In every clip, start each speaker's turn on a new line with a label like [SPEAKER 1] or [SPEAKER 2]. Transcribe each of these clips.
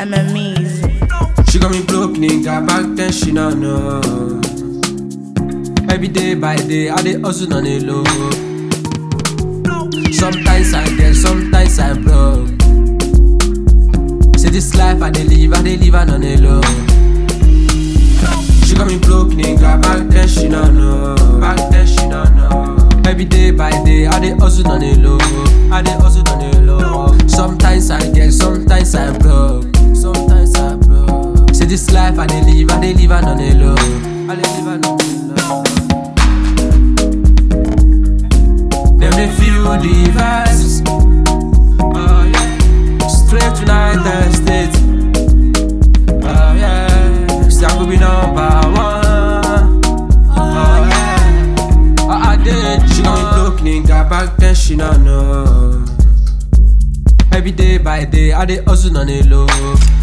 [SPEAKER 1] MMEs.
[SPEAKER 2] She got me broke, nigga. Back then she not know. Every day by day, I dey hustle on the low. Sometimes I get, sometimes I broke. Say this life I dey live, I dey live on the low. She got me broke, nigga. Back then she not know. Back then she not know. Every day by day, I dey hustle on the low. I dey hustle on the low. Sometimes I get, sometimes I broke. Sometimes I broke. Say this life I dey live, I dey live on the low. I dey live on the low. Them dey feel the vibes. Oh yeah. Straight to United States. Oh yeah. Say I could be number one. Oh yeah. I, I did. She got me broke, nigga. Back then she not know. Every day by day, I dey hustle on the low.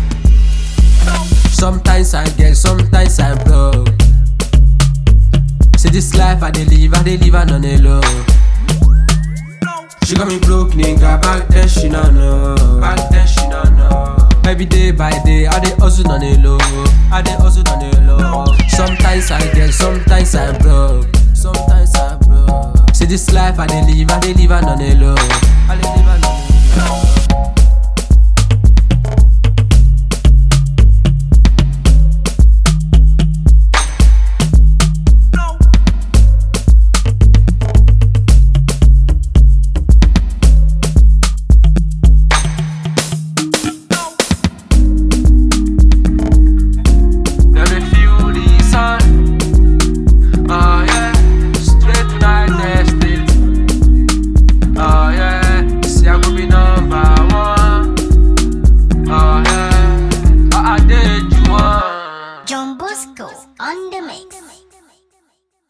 [SPEAKER 2] Sometimes I get, sometimes I broke. Say this life I dey live, I dey live on the low. She got me broke, nigga. Back then she not know. Back then she not know. Every day by day, I dey hustle on the low. I dey hustle on the low. Sometimes I get, sometimes I broke. Sometimes I broke. Say this life I dey live, I dey live on the low. I dey live on